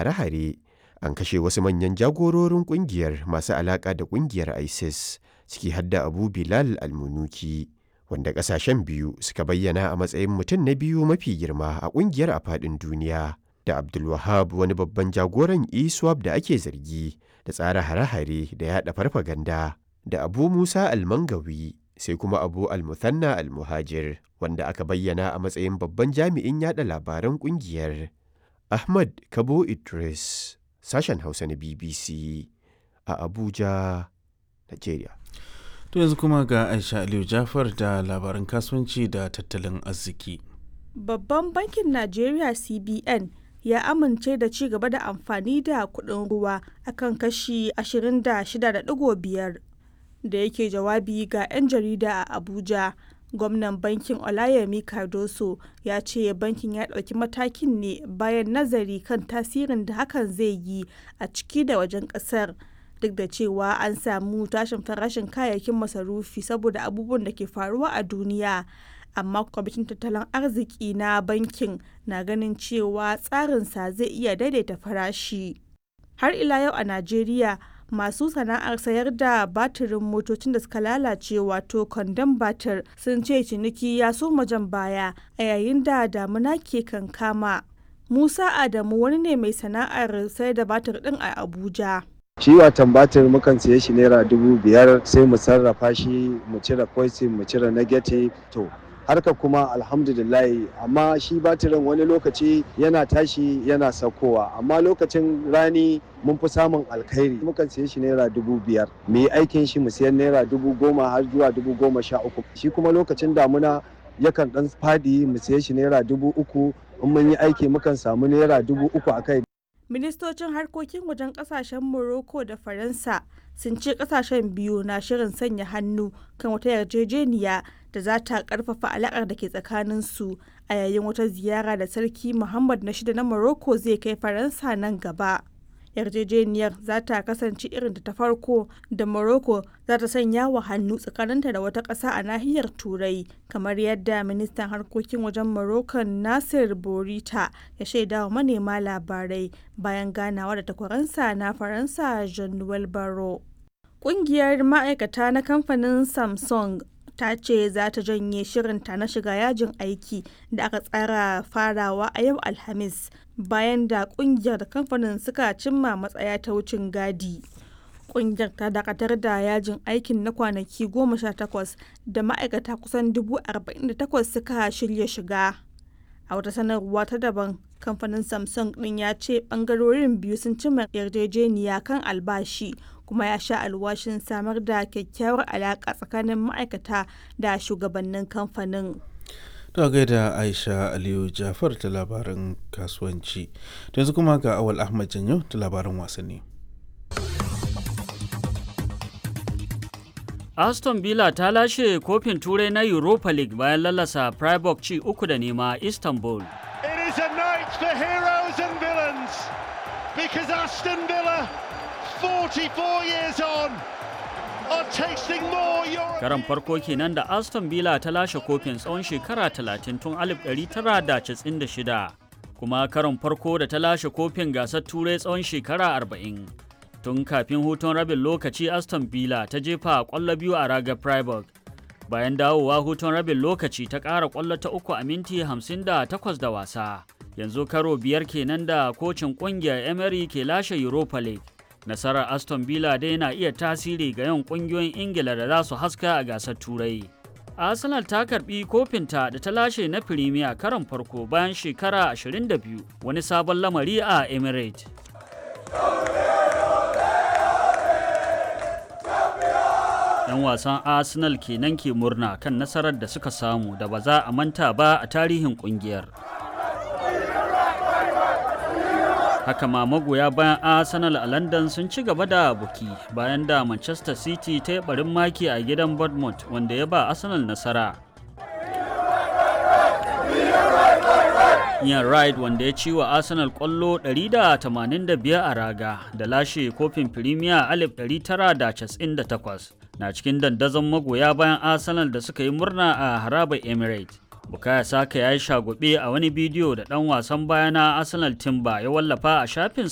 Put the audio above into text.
hare-hare an kashe wasu manyan jagororin kungiyar masu alaka da kungiyar isis ciki hadda abu bilal almunuki wanda kasashen biyu suka bayyana a matsayin mutum na biyu mafi girma a kungiyar a faɗin duniya da abdulwahab wani babban jagoran iswap da ake zargi da tsara hare-hare da yada farfaganda da abu musa almangawi sai kuma abu almuthanna almuhajir wanda aka bayyana a matsayin babban jami'in yada labaran kungiyar ahmad kabo idris sashen hausa na bbc a abuja nigeria To yanzu kuma ga Aisha Aliyu Jafar da labaran kasuwanci da tattalin arziki. Babban bankin Najeriya CBN ya amince da ci gaba da amfani da kuɗin ruwa akan kashi 26.5 da yake jawabi ga 'yan jarida a Abuja. Gwamnan bankin Olayemi Cardoso ya ce bankin ya ɗauki matakin ne bayan nazari kan tasirin da hakan zai yi a ciki da wajen ƙasar. duk da cewa an samu tashin farashin kayayyakin masarufi saboda abubuwan da ke faruwa a duniya amma kwamitin tattalin arziki na bankin na ganin cewa tsarinsa zai iya daidaita farashi har ila yau a najeriya masu sana'ar sayar da batirin motocin da suka lalace wato kwandon batir sun ce ciniki ya soma jan baya a yayin da damuna ke kankama musa adamu wani ne mai sana'ar sayar da batir din a abuja shi watan batir mukan siye shi naira dubu biyar sai mu sarrafa shi mu cire poison mu cire negative to harka kuma alhamdulillahi amma shi batirin wani lokaci yana tashi yana saukowa amma lokacin rani mun fi samun alkhairi mukan siye shi naira dubu biyar mu yi aikin shi mu siyan naira dubu goma har zuwa dubu goma sha uku shi kuma lokacin damuna yakan dan fadi mu siye shi naira dubu uku in mun yi aiki mukan samu naira dubu uku a kai ministocin harkokin wajen kasashen morocco da faransa sun ce kasashen biyu na shirin sanya hannu kan wata yarjejeniya da za ta karfafa alakar da ke tsakaninsu a yayin wata ziyara da sarki muhammad na shida na morocco zai kai faransa nan gaba yarjejeniyar za ta kasance irin da ta farko da morocco za ta sanya wa hannu tsakaninta da wata ƙasa a nahiyar turai kamar yadda ministan harkokin wajen morocco nasir borita ya shaida wa manema labarai bayan ganawa da takwaransa na faransa jean-noel baro ƙungiyar ma'aikata na kamfanin samsung ta ce za ta janye shirinta na shiga yajin aiki da aka tsara farawa a yau alhamis bayan da kungiyar da kamfanin suka cimma matsaya ta wucin gadi kungiyar ta dakatar da yajin aikin na kwanaki goma sha takwas da ma'aikata kusan dubu arba'in da takwas suka shirya shiga a wata sanarwa ta daban kamfanin samsung din ya ce bangarorin biyu sun cimma yarjejeniya kan albashi kuma ya sha alwashin samar da kyakkyawar alaƙa tsakanin ma'aikata da shugabannin kamfanin. Ta gaida Aisha Aliyu Jafar ta labaran kasuwanci. yanzu kuma ga Awal Ahmad Janyo ta labaran wasanni. Aston Villa ta lashe kofin turai na Europa League bayan lalasa Freiburg ci uku da nema Istanbul. It is a night for heroes and villains because Aston Villa 44 years on are tasting more Europe. Karan farko kenan da Aston Villa ta lashe kofin tsawon shekara 30 tun 1996 kuma karon farko da ta lashe kofin gasar turai tsawon shekara 40. Tun kafin hutun rabin lokaci Aston Villa ta jefa kwallo biyu a ragar Freiburg. Bayan dawowa hutun rabin lokaci ta ƙara kwallo ta uku a minti 58 da wasa. Yanzu karo biyar kenan da kocin ƙungiyar Emery ke lashe Europa League. nasarar aston villa dai na iya tasiri ga yawan kungiyoyin ingila da za su haska a gasar turai arsenal ta karbi kofinta da ta lashe na firimiya karon farko bayan shekara 22 wani sabon lamari a emirates yan wasan arsenal kenan ke murna kan nasarar da suka samu da ba za a manta ba a tarihin kungiyar haka ma magoya bayan arsenal a london sun ci gaba da buki bayan da manchester city ta yi barin maki a gidan bournemouth wanda ya ba arsenal nasara Ian Wright wanda ya ci wa Arsenal kwallo 185 a raga da lashe kofin Premier 1998 na cikin dandazon magoya bayan Arsenal da suka yi murna a harabar Emirates. Bukaya Saka ya yi shagube a wani bidiyo da ɗan wasan baya na Arsenal Timber ya wallafa a shafin